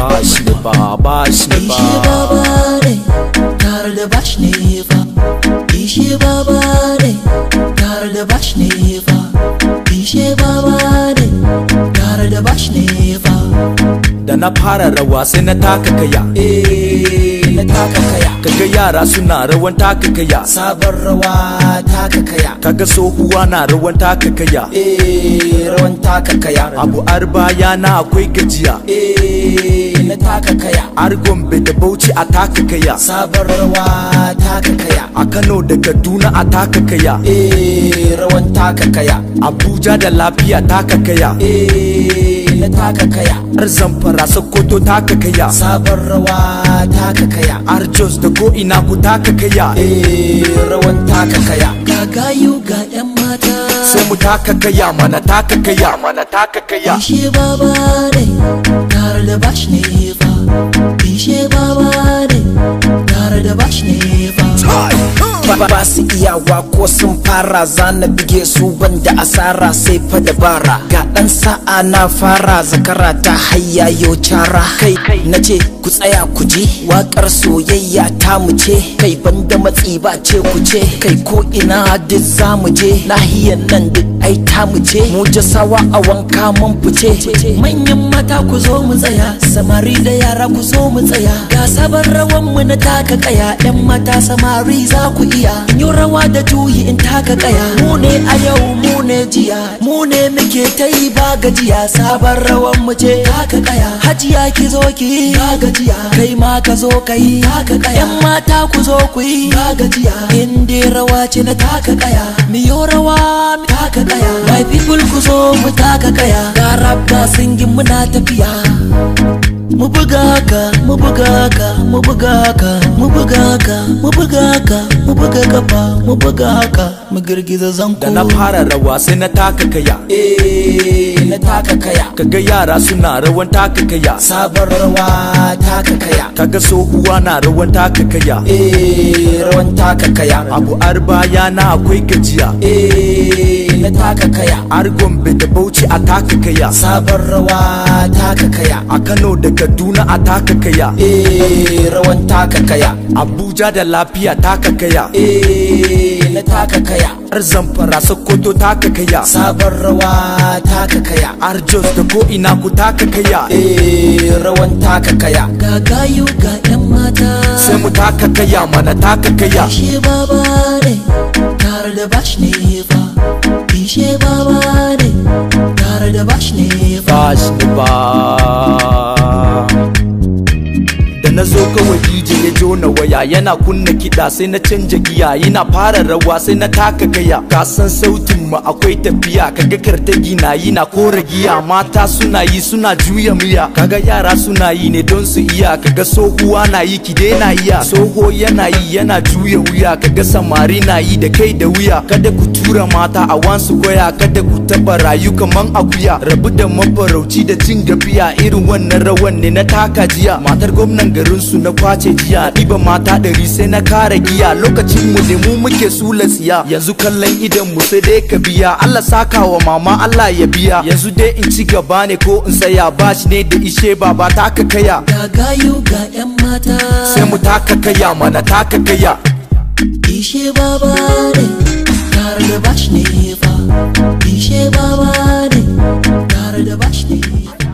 bash ne ba bash ne ba Ishe baba ne tare da bash ne fa Ishe baba ne tare da bash ne fa Ishe baba ne tare da bash ne fa da na fara rawa sai na taka kaya Eh na taka kaya kaga yara suna rawan taka kaya Sabon rawa taka kaya kaga sohuwa na rawan taka kaya Eh rawan taka kaya abu arba yana akwai gajiya Eh na taka kaya har gombe da bauchi a taka kaya Sabon rawa taka kaya a kano da kaduna a taka kaya Eh rawan taka kaya abuja da lafiya taka kaya Eh na taka kaya har zamfara sokoto taka kaya Sabon rawa taka kaya har jos da ko ina ku taka kaya Eh rawan taka kaya Ga gayu ga yan mata sai mu taka kaya mana taka kaya mana taka kaya Ishe baba ne tare da bash ne fa Ishe baba ne tare da bash ne fa ba ba su iyawa ko sun fara zana bige su banda asara sai fa dabara ga dan sa'a na fara zakara ta hayya yo cara kai na ce ku tsaya ku ji wakar soyayya ta mu ce kai banda matsi ba ce ku ce kai ko ina duk za mu je nahiyan nan duk ai ta mu ce mu jasawa a wanka mun fice Manyan mata ku zo mu tsaya Samari da yara ku zo mu tsaya Ga sabon rawan mu na taka kaya Yan mata samari za ku iya In yi rawa da juyi in taka kaya Mu ne a yau mu ne jiya Mu ne muke ta yi ba gajiya Sabon rawan mu ce taka kaya Hajiya ki zo ki yi ba gajiya Kai ma ka zo ka yi taka kaya Yan mata ku zo ku yi ba gajiya In dai rawa ce na taka kaya Miyo rawa mi taka kaya My people ku zo mu taka kaya Ga rap ga singin muna tafiya Mu buga ka, mu buga ka, mu buga ka, mu buga ka, mu buga ka, mu buga kafa, mu buga ka, mu girgiza zanko. da na fara rawa sai na taka kaya eh na taka kaya kaga yara suna rawan taka kaya sabon rawa taka kaya kaga sohuwa na rawan taka kaya eh rawan taka kaya abu arba yana akwai gajiya eh na taka kaya har gombe da bauchi a taka kaya sabon rawa taka kaya a kano da kaduna a taka kaya eh rawan taka kaya abuja da lafiya taka kaya eh na taka kaya har zamfara sokoto taka kaya sabon rawa taka kaya har jos da ko ina ku taka kaya eh rawan taka kaya Ga gayu ga 'yan mata. sai mu taka kaya mana taka kaya Ishe baba ne tare da bash ne fa Ishe baba ne tare da bash ne fa bash da ba da na zo kawai DJ ya jona waya yana kunna kiɗa sai na canja giya yana fara rawa sai na taka gaya ka san sautin mu akwai tafiya kaga kartagi na yi na kora giya mata suna yi suna juya miya kaga yara suna yi ne don su iya kaga sohuwa na yi ki na iya soho yana yi yana juya wuya kaga samari na yi da kai da wuya kada ku tura mata a wansu goya kada ku taba rayu kaman akuya rabu da mafarauci da cin gafiya irin wannan rawan ne na taka jiya matar gwamnan garin su na kwace jiya ɗiba mata ɗari sai na kara giya lokacin mu ne mu muke sula tsiya yanzu kallon idan mu sai dai ka biya Allah saka wa mama Allah ya biya yanzu dai in ci gaba ne ko in tsaya bashi ne da ishe baba taka kaya Ga gayu ga 'yan mata. sai mu taka kaya mana taka kaya Ishe baba ne tare da bash ne fa Ishe baba ne tare da bash ne fa